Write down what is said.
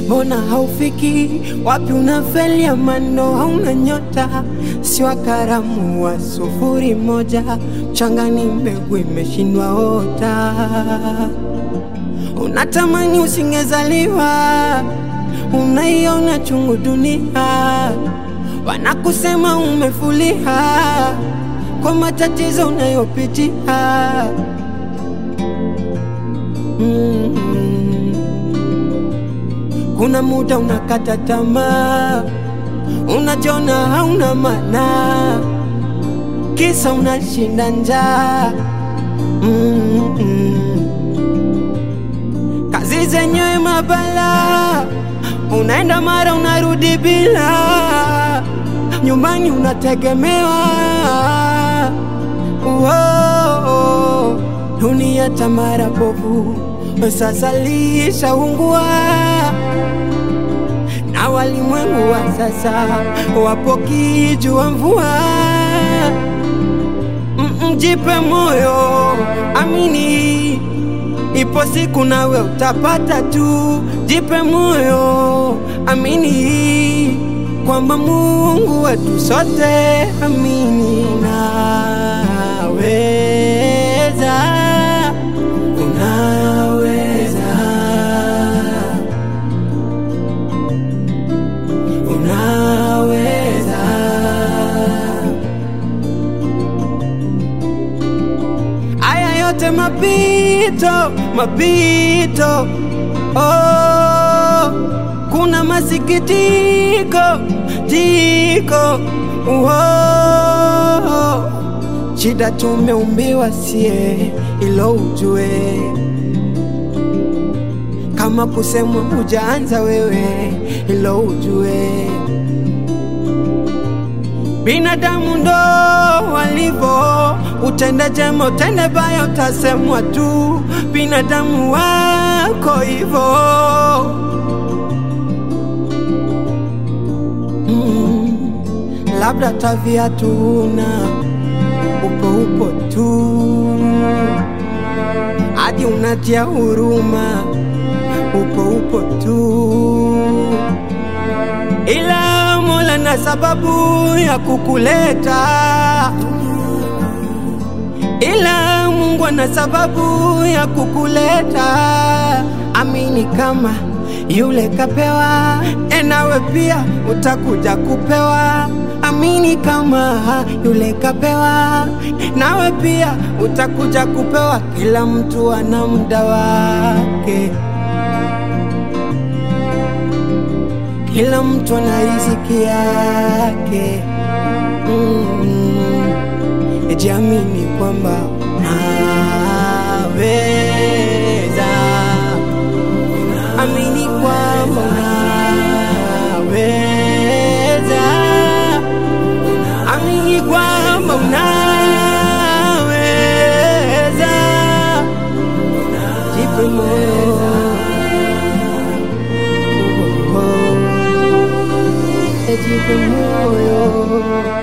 mbona haufiki? Wapi unafeli? Amando hauna nyota, si wa karamu wa sufuri moja, mchangani mbegu imeshindwa ota. Unatamani usingezaliwa, unaiona chungu dunia, wanakusema umefulia kwa matatizo unayopitia. Mm. Kuna muda unakata tamaa, unajiona hauna maana, kisa unashinda njaa. Mm. Kazi zenyewe mabala, unaenda mara unarudi bila, nyumbani unategemewa. Uo, dunia tamara bovu, sasa lishaungua na walimwengu wa sasa wapo kijua mvua. Mm, Jipe moyo, amini, ipo siku nawe utapata tu. Jipe moyo, amini kwamba Mungu wetu sote, amini, naweza, unaweza unaweza. Haya yote mapito, mapito. Oh, kuna masikitiko jiko. Oh, shida tumeumbiwa sie, ilo ujue kama kusemwa hujaanza wewe, ilo ujue binadamu ndo walivyo, utende jema utende baya, utasemwa tu, binadamu wako hivyo. Mm, labda tavia tuna upo upo tu hadi unatia huruma, upo upo tu ila Mola na sababu ya kukuleta, ila Mungu ana sababu ya kukuleta. Amini kama yule kapewa, enawe pia utakuja kupewa. Amini kama yule kapewa, nawe pia utakuja kupewa. Kila mtu ana muda wake. kila mtu ana riziki yake. Mm, jiamini kwamba unaweza, amini kwamba unaweza, amini kwamba unaweza, jipe moyo. Oh, oh. Jipe moyo